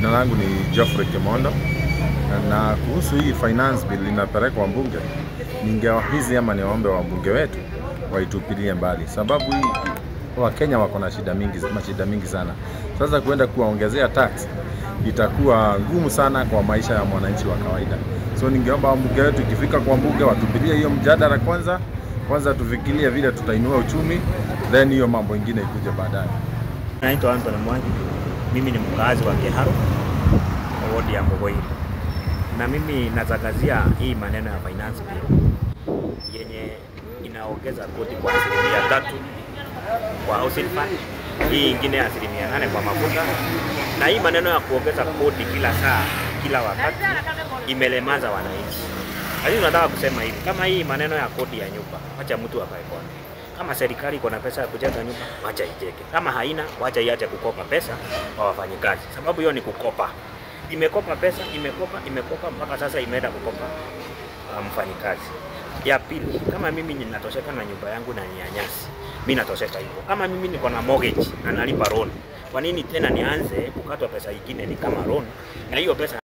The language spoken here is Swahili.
Jina langu ni Geoffrey Kimondo, na kuhusu hii finance bill inapelekwa bunge, ningewahizi ama niwaombe wabunge wetu waitupilie mbali, sababu hii Wakenya wako na shida mingi, mashida mingi sana. Sasa kuenda kuwaongezea tax itakuwa ngumu sana kwa maisha ya mwananchi wa kawaida. So ningeomba wabunge wetu ikifika kwa bunge watupilie hiyo mjadala kwanza, kwanza tufikirie vile tutainua uchumi, then hiyo mambo ingine ikuje baadaye. Naitwa Anthony Mwangi, mimi ni mkazi wa Kiharu, wodi ya Mbogoini, na mimi natangazia hii maneno ya finance bill yenye inaongeza kodi kwa asilimia tatu kwa housing fund, hii ingine asilimia nane kwa mafuta, na hii maneno ya kuongeza kodi kila saa kila wakati imelemaza wananchi. Lakini tunataka kusema hivi, kama hii maneno ya kodi ya nyumba, wacha mtu akae kona kama serikali iko na pesa ya kujenga nyumba, wacha ijenge. Kama haina, wacha iache kukopa pesa kwa wafanyikazi, sababu hiyo ni kukopa. Imekopa pesa, imekopa, imekopa mpaka sasa imeenda kukopa uh, mfanyikazi. Ya pili, kama mimi ninatosheka na nyumba yangu na ni ya nyasi, mimi natosheka hivyo. Kama mimi niko na mortgage na nalipa loan, kwa nini tena nianze kukatwa pesa ingine ni kama loan na hiyo pesa